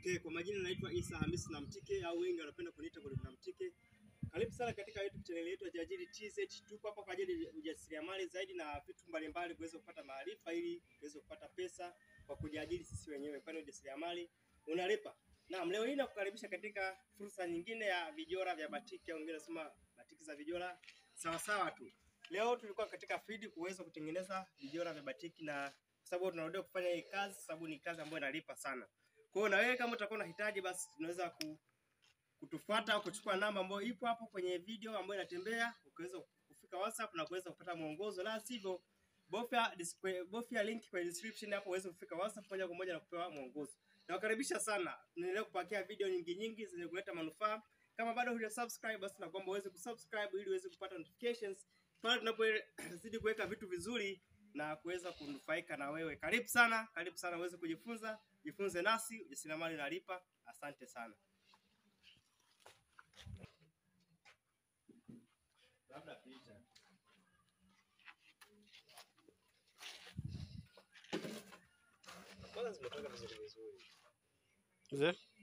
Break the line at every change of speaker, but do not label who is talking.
Okay, kwa majina naitwa Isa Hamisi Namtike au wengi wanapenda kuniita Mwalimu Namtike. Karibu sana katika YouTube channel yetu ya Jajili TZ. Tupo hapa kwa ajili ya ujasiriamali zaidi na vitu mbalimbali kuweza kupata maarifa ili tuweze kupata pesa kwa kujiajiri sisi wenyewe, kwani ujasiriamali unalipa. Naam, leo hii nakukaribisha katika fursa nyingine ya vijora vya batiki au wengine nasema batiki za vijora sawa sawa tu. Leo tulikuwa katika feed kuweza kutengeneza vijora vya batiki na kwa sababu tunarudia kufanya hii kazi sababu ni kazi ambayo inalipa sana. Kwa hiyo na wewe kama utakuwa unahitaji basi unaweza ku, kutufuata au kuchukua namba ambayo ipo hapo kwenye video ambayo inatembea, ukaweza kufika WhatsApp na kuweza kupata mwongozo, la sivyo bofya display- bofya link kwenye description hapo uweze kufika WhatsApp moja kwa moja na kupewa mwongozo. Nawakaribisha sana, tunaendelea kupakia video nyingi nyingi zenye kuleta manufaa. Kama bado huja subscribe, basi nakuomba uweze kusubscribe ili uweze kupata notifications pale tunapozidi kuweka vitu vizuri na kuweza kunufaika na wewe. Karibu sana, karibu sana uweze kujifunza, jifunze nasi, ujasiriamali unalipa. Asante sana. Labda picha. Kwanza zimetoka vizuri vizuri.
Mzee,